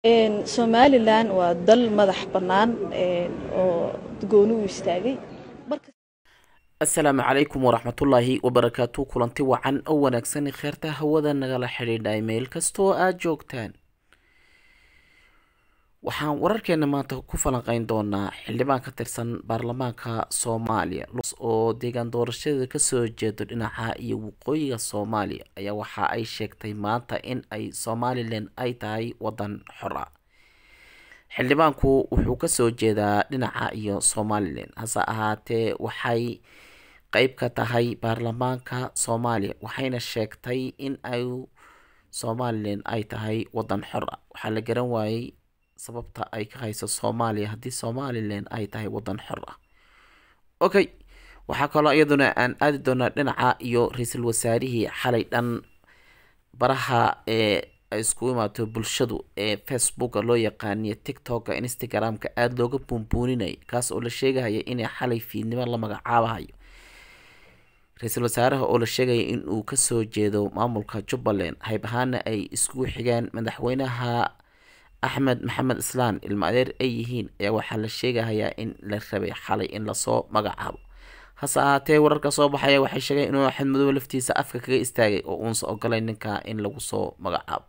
somalilan waa dal madax bannaan oo gooni u istaagay asalaamu calaykum waraxmatullaahi wabarakaatu kulanti wacan oo wanaagsan kheerta hawada nagala xidhiidhay meel kastoo aada joogtaan waxaan wararkeena maanta ku falanqeyn doonaa xildhibaan ka tirsan baarlamaanka soomaaliya oo deegaan doorashadeeda kasoo jeedo dhinaca iyo waqooyiga soomaaliya ayaa waxa ay sheegtay maanta in ay somalilan ay tahay wadan xor ah xildhibaanku wuxuu kasoo jeedaa dhinaca iyo somalilan hase ahaatee waxay qeyb ka tahay baarlamaanka soomaaliya waxayna sheegtay in ay somalilan ay tahay wadan xor ah waxaa la garan waayey sababta ay ka hayso soomaaliya haddii somalilan ay tahay wadan xor ah okay waxaa kaloo iyaduna aan aadi doonaa dhinaca iyo ra-iisul wasaarihii xalay dhan baraha ee ay isku imaato bulshadu ee facebooka loo yaqaaniyo tiktoka instagram-ka aada looga buunbuuninaya kaas oo la sheegahaya inay xalay fiidnimo la magacaabahayo ra-iisul wasaaraha oo la sheegaya in uu kasoo jeedo maamulka jubbaland hayb ahaana ay iskugu xigaan madaxweynaha axmed maxamed islaan ilma adeer ay yihiin ayaa waxaa la sheegahayaa in la rabay xalay in lasoo magacaabo hase ahaatee wararka soo baxaya waxay sheegeen inuu axmed madoobe laftiisa afka kaga istaagay oo uunsa ogolay ninka in lagu soo magacaabo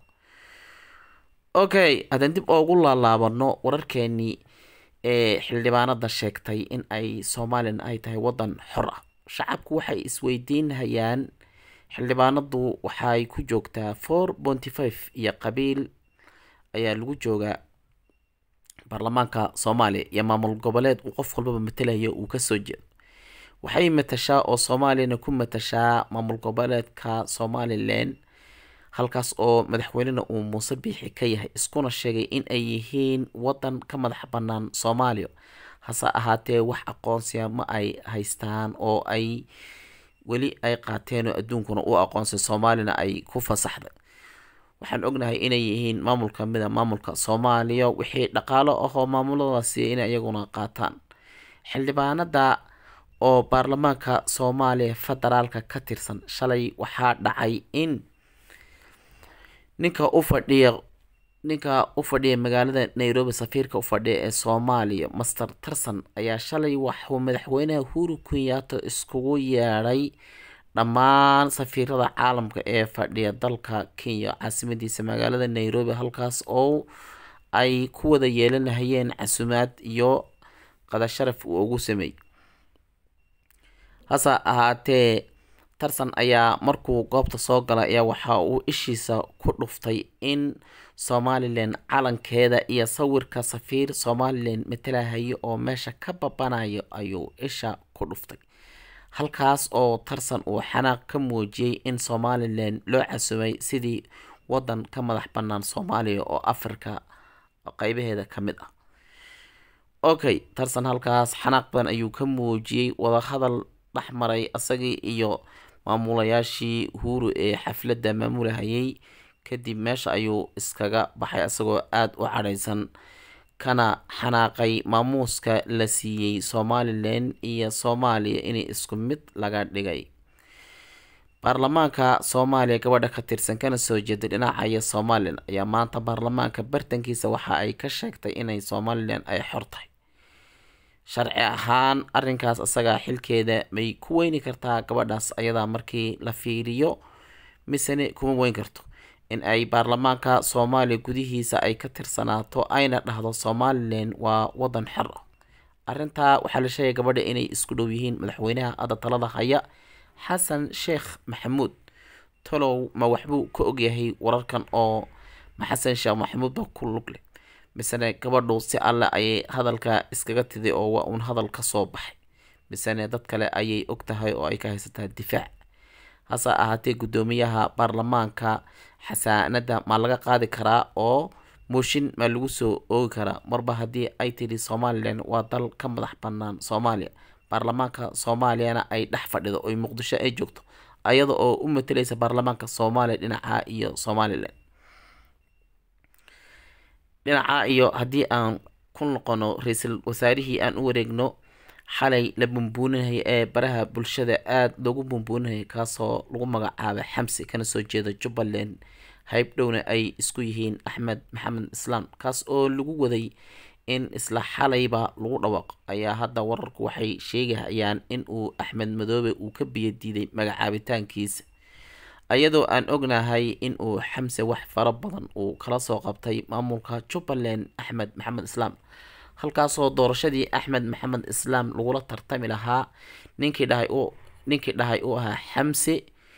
okay haddaan dib oogu laalaabano wararkeenii ee xildhibaanada sheegtay in ay somalilan ay tahay wadan xor ah shacabku waxay isweydiinhayaan xildhibaanadu waxay ku joogtaa four ponty five iyo qabiil ayaa lagu joogaa baarlamaanka soomaaliya iyo maamul goboleed uu qof walbaba matalayo uu kasoo jeedo waxay matashaa oo soomaaliyana ku matashaa maamul goboleedka somalilan halkaas oo madaxweynena uu muuse biixi ka yahay iskuna sheegay in ay yihiin wadan ka madax bannaan soomaaliya hase ahaatee wax aqoonsiya ma ay haystaan oo ay weli ay qaateen oo adduunkuna u aqoonsay soomaalina ay ku fasaxday waxaan ognahay inay yihiin maamul kamida maamulka soomaaliya wixii dhaqaalo ahoo maamuladaasi inay iyaguna qaataan xildhibaanada oo baarlamaanka soomaaliya federaalka ka tirsan shalay waxaa dhacay in ninka u fadhiya ninka u fadhiya magaalada nairobi safiirka u fadhiya ee soomaaliya master tarson ayaa shalay waxuu madaxweynaha huru kenyato iskugu yeedhay dhammaan safiirada caalamka ee fadhiya dalka kenya caasimadiisa magaalada nairobi halkaas oo ay ku wada yeelanahayeen casumaad iyo qadasharaf uu ugu sameeyey hase ahaatee tarsan ayaa markuu goobta soo galay ayaa waxa uu ishiisa ku dhuftay in somalilan calankeeda iyo sawirka safiir somalilan matalahayo oo meesha ka babanayo ayuu isha ku dhuftay halkaas oo tarsan uu xanaaq ka muujiyey in somalilan loo casumay sidii wadan ka madax bannaan soomaaliya oo afrika qeybaheeda ka mid ah okay tarsan halkaas xanaaq badan ayuu ka muujiyey wadahadal dhexmaray isagii iyo maamulayaashii huuru ee xafladda maamulahayay kadib meesha ayuu iskaga baxay isagoo aada u cadhaysan kana xanaaqay maamuuska la siiyey somalilan iyo soomaaliya inay isku mid laga dhigay baarlamaanka soomaaliya gabadha ka tirsan kana soo jeeday dhinaca iyo somalilan ayaa maanta baarlamaanka bartankiisa waxa ay ka sheegtay inay somalilan ay xor tahay sharci ahaan arrinkaas isagaa xilkeeda may ku weyni kartaa gabadhaas ayadaa markii la fiiriyo misene kuma weyn karto in ay baarlamaanka soomaaliya gudihiisa ay ka tirsanaato ayna dhahdo somalilan waa wadan xor ah arrintaa waxaa la sheegay gabadha inay isku dhow yihiin madaxweynaha hadda talada haya xasan sheekh maxamuud talow ma waxbuu ka ogyahay wararkan oo ma xasan sheekh maxamuud ba ku lug leh misene gabadhu si alle ayay hadalka iskaga tiday oo waa uun hadal ka soo baxay misene dad kale ayay og tahay oo ay ka haysataa difaac hase ahaatee guddoomiyaha baarlamaanka xasaanada ma laga qaadi karaa oo mooshin maa lagu soo oogi karaa marba haddii ay tidhi somalilan waa dal ka madax bannaan soomaaliya baarlamaanka soomaaliyana ay dhex fadhido oy muqdisho ay joogto ayada oo u matalaysa baarlamaanka soomaaliya dhinaca iyo somalilan dhinaca iyo haddii aan ku noqono ra-iisul wasaarihii aan u wareegno xalay la bumbuuninaya ee baraha bulshada aada loogu bumbuuninaya kaasoo lagu magacaabay xamsi kana soo jeeda jubbaland hayb dhowna ay isku yihiin axmed maxamed islaam kaas oo lagu waday in isla xalayba lagu dhawaaqo ayaa hadda wararku waxay sheegahayaan in uu axmed madoobe uu ka biyadiiday magacaabitaankiisa iyadoo aan ognahay in uu xamse wax fara badan uu kala soo qabtay maamulka jubbaland axmed maxamed islaam halkaasoo doorashadii axmed maxamed islaam lagula tartami lahaa ninkii dhahay u ninkii dhahay uu ahaa xamse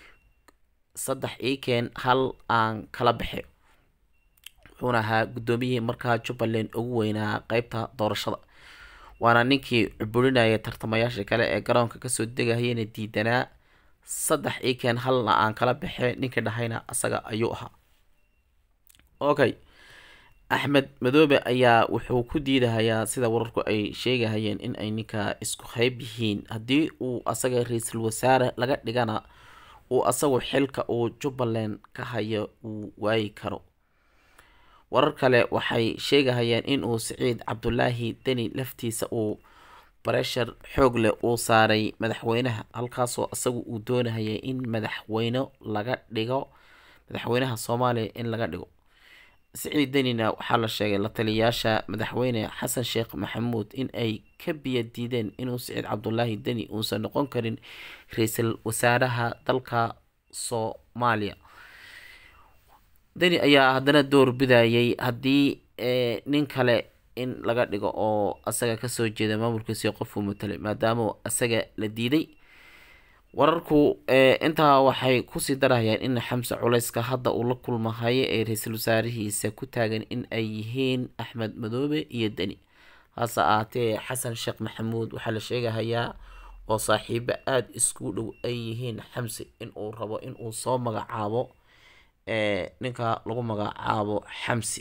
saddex iikeen hal aan kala baxe wuxuuna ahaa guddoomiyihii markaa jubbaland ugu weynaa qeybta doorashada waana ninkii cuburinaya tartamayaasha kale ee garoonka kasoo degahayana diidanaa saddex iikeen halna aan kala baxe ninkii dhahayna asaga ayuu ahaa okay axmed madoobe ayaa wuxuu ku diidahayaa sida wararku ay sheegahayeen in ay ninka isku hayb yihiin haddii uu asaga ra-iisul wasaare laga dhigana uu asagu xilka uu jubbaland ka hayo uu waayi karo warar kale waxay sheegahayeen in uu siciid cabdulaahi deni laftiisa uu bareshar xoog leh uu saaray madaxweynaha halkaasoo isagu uu doonahayay in madaxweyne laga dhigo madaxweynaha soomaaliya in laga dhigo siciid denina waxaa la sheegay la taliyayaasha madaxweyne xasan sheekh maxamuud in ay ka biya diideen inuu siciid cabdulaahi deni uusan noqon karin ra-iisul wasaaraha dalka soomaaliya deni ayaa haddana door bidayay haddii nin kale in laga dhigo oo asaga kasoo jeeda maamulkiisi qofuu matalay maadaama asaga la diiday wararku intaa waxay kusii darahayaan in xamse culeyska hadda uu la kulmahayo ee ra-iisul wasaarihiisa ku taagan in ay yihiin axmed madoobe iyo deni hase ahaatee xasan sheekh maxamuud waxaa la sheegahayaa oo saaxiibo aada isku dhow ay yihiin xamse inuu rabo inuu soo magacaabo ninka lagu magacaabo xamse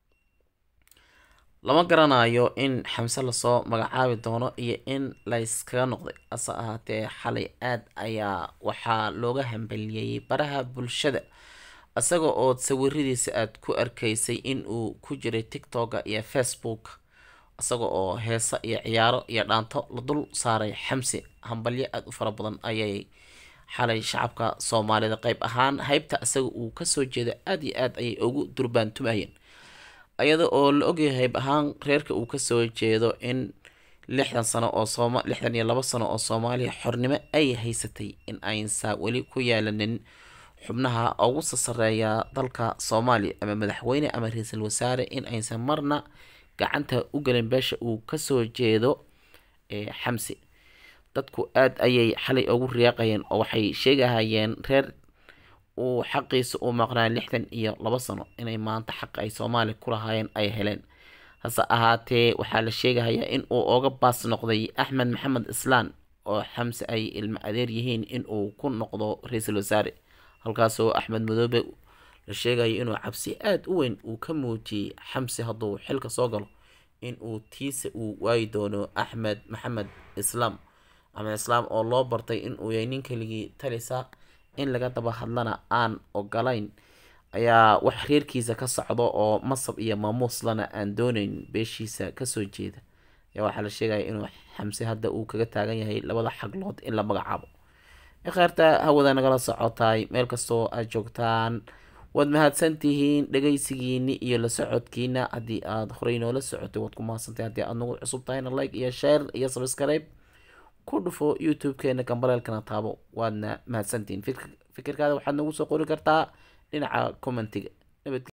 lama garanayo in xamse lasoo magacaabi doono iyo in layskaga noqday hase ahaatee xalay aad ayaa waxaa looga hambeliyey baraha bulshada isaga oo sawiradiisa aada ku arkaysay in uu ku jiray tictoka iyo facebook isaga oo heesa iyo ciyaaro iyo dhaanto la dul saaray xamse hambalyo aada u fara badan ayay xalay shacabka soomaalida qeyb ahaan haybta isaga uu kasoo jeeda aada iyo aad ayay ugu durbaantumayeen iyada oo la ogyahay hayb ahaan reerka uu kasoo jeedo in lixdan sano oo sooma lixdan iyo labo sano oo soomaaliya xornimo ay haysatay in aynsa weli ku yeelanin xubnaha ugu sasareeya dalka soomaaliya ama madaxweyne ama ra-iisul wasaare in aysan marna gacanta u gelin beesha uu kasoo jeedo xamse dadku aada ayay xalay ugu riyaaqayeen oo waxay sheegahayeen reer uu xaqiisa uu maqnaa lixdan iyo labo sano inay maanta xaq ay soomaaliya ku lahaayeen ay heleen hase ahaatee waxaa la sheegahayaa in uu oga baas noqday axmed maxamed islaan oo xamse ay ilmo adeer yihiin in uu ku noqdo ra-iisul wasaare halkaasoo axmed madoobe la sheegayo inuu cabsi aada u weyn uu ka muujiyey xamse hadduu xilka soo galo in uu tiisa uu waayi doono axmed maxamed islaam axmed islaam oo loo bartay in uu yahay nin keligii talisa in laga daba hadlana aan ogolayn ayaa wax reerkiisa ka socdo oo masab iyo maamuuslana aan dooneyn beeshiisa kasoo jeeda ayaa waxaa la sheegaya inuu xamse hadda uu kaga taagan yahay labada xaglood in la magacaabo ikheerta hawada nagala socotaay meel kastoo aad joogtaan waad mahadsantihiin dhegeysigiini iyo la socodkiina haddii aada horey noola socotay waad ku mahadsantahay haddii aad nagu cusub tahayna like iyo share iyo subscribe ku dhufo youtube-keena gambaleelkana taabo waadna mahadsantihiin fikirkaada waxaad nagu soo qori kartaa dhinaca commentiga nabad